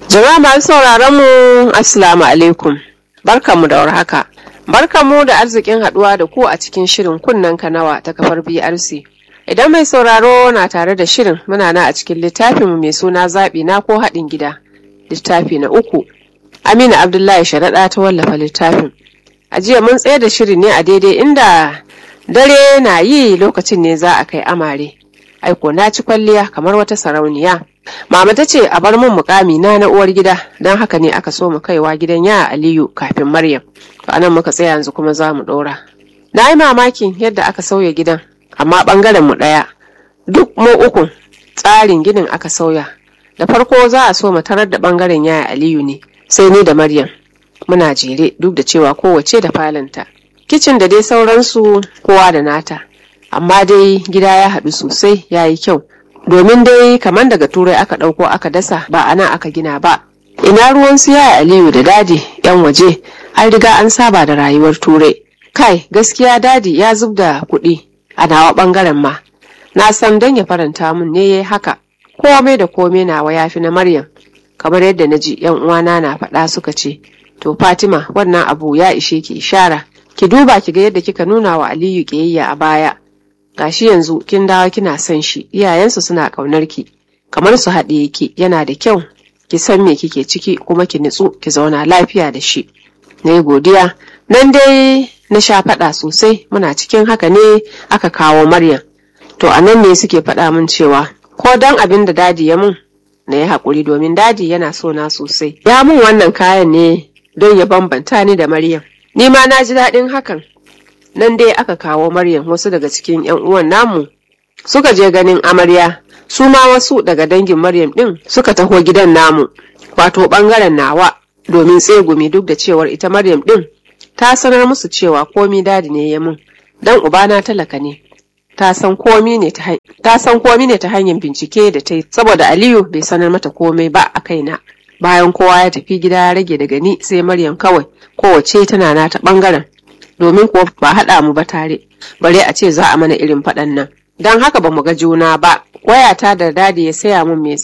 Jama'a masu sauraron mu Assalamu alaikum. Barkanmu da warhaka. Barkanmu da arzikin haduwa da ku a cikin shirin kunnen kanawa ta kafar BRC. Idan mai sauraro na tare da shirin muna na a cikin littafinmu mai suna zaɓi na ko haɗin gida. Littafi na uku. Amina Abdullahi Sharaɗa ta wallafa littafin. A jiya mun tsaye da shirin ne a daidai inda dare na yi lokacin ne za a kai amare. Aiko na ci kwalliya kamar wata sarauniya. Mama ta ce a bar mun mukami na na uwar gida don haka ne aka so mu kaiwa gidan ya Aliyu kafin Maryam. To anan muka tsaya yanzu kuma za mu ɗora. Na yi mamakin yadda aka sauya gidan amma ɓangaren mu ɗaya. Duk mu uku tsarin ginin aka sauya. Da farko za a so mu tarar da ɓangaren ya Aliyu ne sai ni da Maryam. Muna jere duk da cewa kowace da falanta. Kicin da dai sauransu kowa da nata. Amma dai gida ya haɗu sosai ya yi kyau. domin dai kamar daga turai aka ɗauko aka dasa ba a nan aka gina ba ina ruwan su yaya aliyu da dadi yan waje an riga an saba da rayuwar turai kai gaskiya dadi ya zub da kuɗi a nawa ɓangaren ma na san don ya faranta mun ne yayi haka komai da komai nawa yafi na maryam kamar yadda na ji yan uwana na faɗa suka ce to fatima wannan abu ya ishe ki ishara ki duba ki ga yadda kika nuna wa aliyu ƙiyayya a baya gashi yanzu kin dawo kina son shi iyayensu suna ƙaunar ki kamar su haɗe yake yana da kyau ki san me kike ciki kuma ki nutsu ki zauna lafiya da shi na yi godiya nan dai na sha faɗa sosai muna cikin haka ne aka kawo maryam to a nan ne suke faɗa min cewa ko don abin da dadi ya mun na yi haƙuri domin dadi yana so na sosai ya mun wannan kayan ne don ya bambanta ni da maryam ni ma na ji daɗin hakan nan dai aka kawo Maryam wasu daga cikin 'yan uwan namu suka je ganin amarya su ma wasu daga dangin Maryam ɗin suka taho gidan namu wato ɓangaren nawa domin tsegumi duk da cewar ita Maryam ɗin ta sanar musu cewa komi dadi ne ya mun dan ubana talaka ne ta san komi ne ta hanyar bincike da ta yi saboda Aliyu bai sanar mata komai ba a kaina bayan kowa ya tafi gida ya rage daga ni sai Maryam kawai kowace tana nata ɓangaren domin kuwa ba haɗa mu ba tare bare a ce za a mana irin faɗan nan don haka ba mu ga juna ba wayata da dadi ya saya mun mai